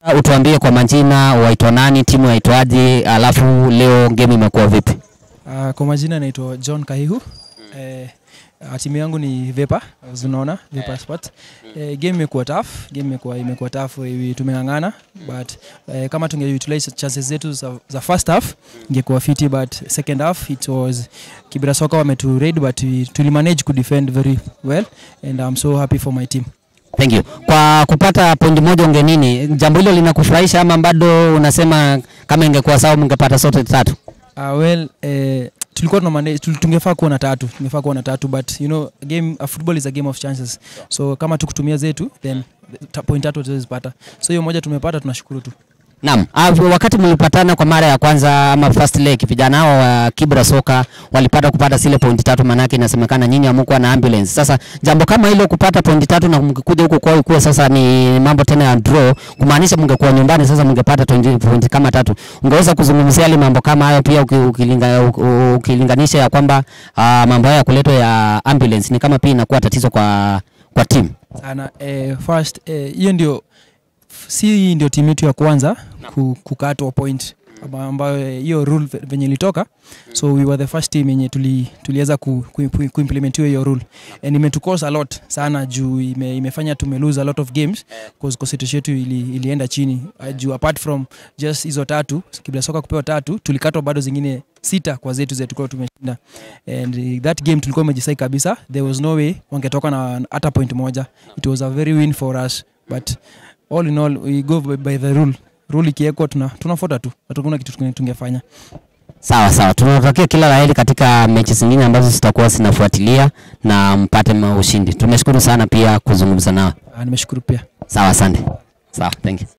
Utuambie kwa majina, waitwa nani, timu yaitwaje, alafu leo game imekuwa vipi? Uh, kwa majina naitwa John Kahihu. Eh, uh, timu yangu ni Vepa, as unaona Vepa Sport. Eh, game imekuwa tough, game imekuwa imekuwa tough, eh, tumeng'ang'ana but eh, kama tunge utilize chances zetu za, za first half ingekuwa fiti but second half it was Kibra Soka wametu raid but we, tuli manage ku defend very well and I'm so happy for my team. Thank you. Kwa kupata pointi moja ungenini, jambo hilo linakufurahisha ama bado unasema kama ingekuwa sawa mngepata sote tatu? Uh, well, eh, tulikuwa tuna manage, tul- tungefaa kuwa na tatu tungefaa kuwa na tatu but you know a game, a football is a game of chances so kama tukutumia zetu then ta, point tatu tutazipata so hiyo moja tumepata tunashukuru tu Naam, ah, wakati mlipatana kwa mara ya kwanza ama first leg, vijana hao wa Kibra Soka walipata kupata zile pointi tatu, manake inasemekana nyinyi hamkuwa na ambulance. Sasa jambo kama hilo kupata pointi tatu na mkikuja huku kwao ikuwe sasa ni mambo tena ya draw, kumaanisha mngekuwa nyumbani sasa mngepata pointi pointi kama tatu. Ungeweza kuzungumzia yale mambo kama hayo pia uki- ukilinga, u- ukilinganisha ya kwamba ah, mambo haya ya kuletwa ya ambulance ni kama pia inakuwa tatizo kwa kwa timu. sana eh, first eh, hiyo ndio si hii ndio timu yetu ya kwanza ku, kukatwa point amba- ambayo eh, hiyo rule ve- venye ilitoka so we were the first team yenye tuli, tuliweza ku, ku, ku, kuimplementiwa hiyo rule and imetucost a lot sana juu ime, imefanya tume lose a lot of games cause concentration yetu ili, ilienda chini uh, juu apart from just hizo tatu Kibra Soka kupewa tatu tulikatwa bado zingine sita kwa zetu zetu tulikuwa tumeshinda and uh, that game tulikuwa umejisai kabisa there was no way wangetoka na hata point moja it was a very win for us but all in all we go by, by the rule rule ikiwekwa tuna tunafuata tu hatukuna kitu tunge- tungefanya Sawa sawa, tunatakia kila laheri katika mechi zingine ambazo zitakuwa zinafuatilia na mpate ma- ushindi. Tumeshukuru sana pia kuzungumza nao. Ah, nimeshukuru pia Sawa, asante. Sawa, thank you.